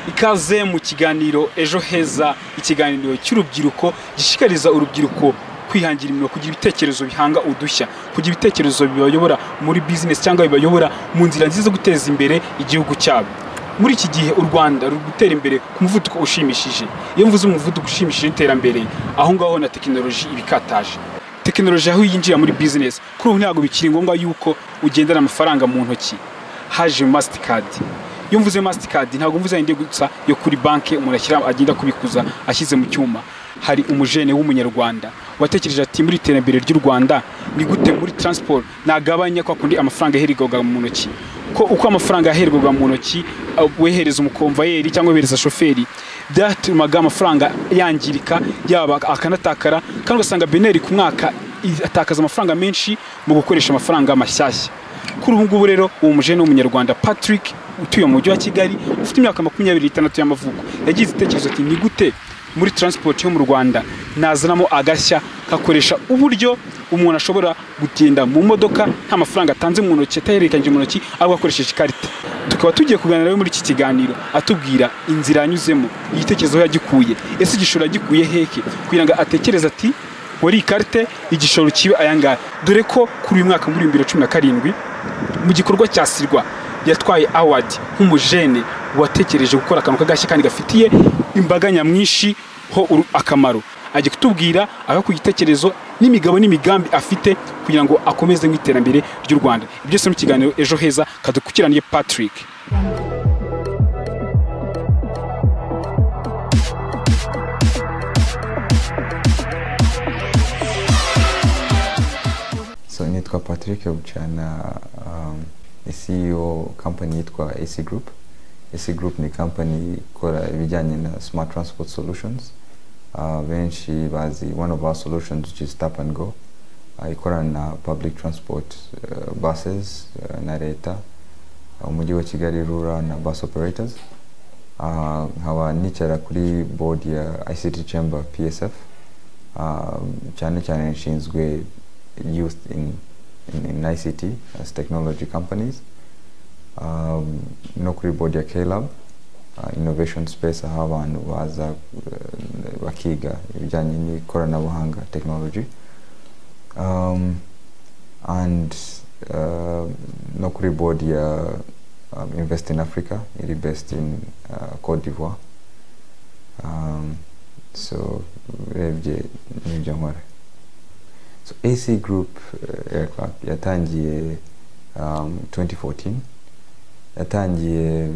ikaze mu kiganiro ejo heza ikiganiro cy'urubyiruko gishishikariza urubyiruko kwihangira imirimo kugira ibitekerezo bihanga udushya kugira ibitekerezo bibayobora muri bizinesi cyangwa bibayobora mu nzira nziza zo guteza imbere igihugu cyabo muri iki gihe u rwanda ruri gutera imbere ku muvuduko ushimishije iyo mvuze umuvuduko ushimishije w'iterambere aho ngaho na tekinoloji ibikataje tekinoloji aho yinjira muri bizinesi kuri ubu ntabwo bikiri ngombwa yuko ugendana amafaranga mu ntoki haje masitikadi iyo mvuze masitikadi ntabwo mvuze yindi gusa yo kuri banki umuntu ashyira agenda kubikuza ashyize mu cyuma hari umujene w'umunyarwanda watekereje ati muri iterambere ry'u rwanda ni gute muri taransiporo nagabanya kwa kundi amafaranga yahererwaga mu ntoki ko uko amafaranga yahererwaga mu ntoki uh, wehereza umukomvayeri cyangwa wehereza shoferi byatumaga amafaranga yangirika yaba akanatakara kandi ugasanga beneri ku mwaka i- atakaza amafaranga menshi mu gukoresha amafaranga mashyashya kuri ubu ngubu rero uwo mujene w'umunyarwanda patrick utuye mu mujyi wa kigali ufite imyaka makumyabiri n'itandatu y'amavuko yagize itekerezo ati ni gute muri transport yo mu rwanda nazanamo agashya kakoresha uburyo umuntu ashobora gutenda mu modoka nta mafaranga atanze mu ntoki atahererekanyije mu ntoki ahubwo akoresheje ikarita tukaba tugiye kuganira nawe muri iki kiganiro atubwira inzira yanyuzemo igitekerezo aho yagikuye ese igishoro yagikuye heke kugira ngo atekereze ati wari ikarite igishoro kibe ayangaya dore ko kuri uyu mwaka muri bibiri na cumi na karindwi mu gikorwa cya sirwa yatwaye award nk'umujene watekereje gukora akantu k'agashya kandi gafitiye imbaga nyamwinshi ho uru- akamaro ajya kutubwira aha ku gitekerezo n'imigabo n'imigambi afite kugira ngo akomeze mu iterambere ry'u rwanda ibyo byose mu kiganiro ejo heza kadukurikiraniye patrick so nitwa patrick bucana um, ni ceo company yitwa ac group ac group ni company ikora ibijyanye na smart transport solutions uh, benshi bazi one of our solutions which is tap and go uh, ikorana na public transport uh, buses uh, na leta umujyi wa kigali rura na bus operators uh, nkaba nicara kuri board ya ict chamber psf um, cyane cyane nshinzwe youth in, in, in ict as technology companies um, no kuri board ya klab uh, innovation space aho abantu baza uh, bakiga ibijyanye n'ikoranabuhanga technology um, and uh, no kuri board ya um, invest in africa iri based in uh, cote d'ivoire um, so urebye n'ibyo nkora so ac group uh, aircraft yatangiye um, 2014 yatangiye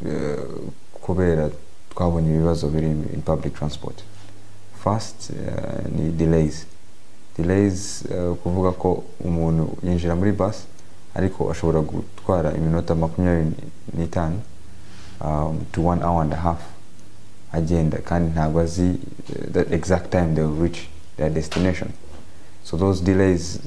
uh, kubera twabonye ibibazo biri in in public transport first uh, ni delays delays uh, kuvuga ko umuntu yinjira muri bus ariko ashobora gutwara iminota makumyabiri n'itanu um, to one hour and a half agenda kandi ntabwo azi uh, the exact time they will reach their destination so those delays